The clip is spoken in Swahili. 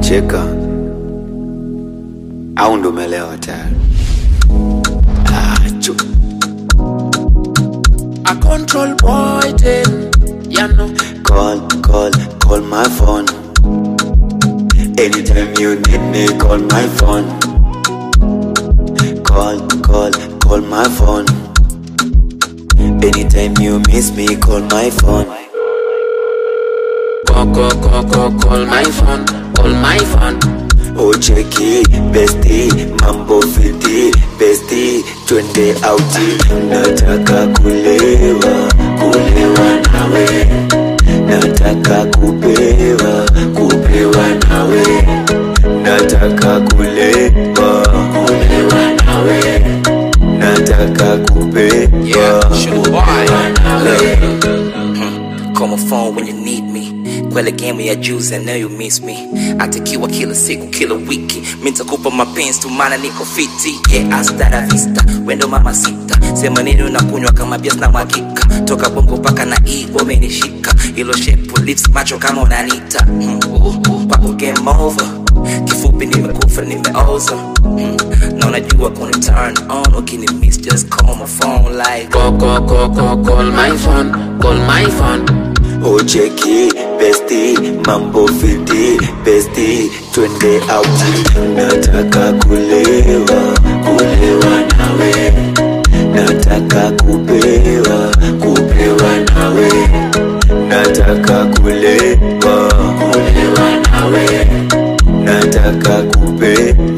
unacheka au ndo umelewa tayari? Ah, chu. A control boy thing, you know. Call, call, call my phone. Anytime you need me, call my phone. Call, call, call my phone. Anytime you miss me, call my phone. Call, call, call, call, call my phone, call my phone. Ucheki, besti, mambo fiti, besti, twende auti. Nataka kulewa, kulewa nawe. Nataka kupewa, kupewa nawe. Nataka kulewa, kulewa nawe. Nataka kupewa, Yeah, sugar boy. kupewa nawe. Call my phone when you need me kwele game ya juzi I know you miss me atakiwa kila siku kila wiki mi nitakupa mapenzi tu maana niko fiti yeah hasta la vista wendo mama sita sema nini unakunywa kama bias na mwakika toka bongo mpaka na igbo umenishika ilo shepu lips macho kama unanita mm, uh, uh, kwako game over kifupi nimekufa nimeoza mm, na unajua kuna turn on ukini miss just call my phone like Call, call, call, call, call my phone, call my phone. Ucheki besti mambo fiti besti twende auti nataka kulewa kulewa nawe nataka kupewa kupewa nawe nataka kulewa kulewa nawe nataka kupewa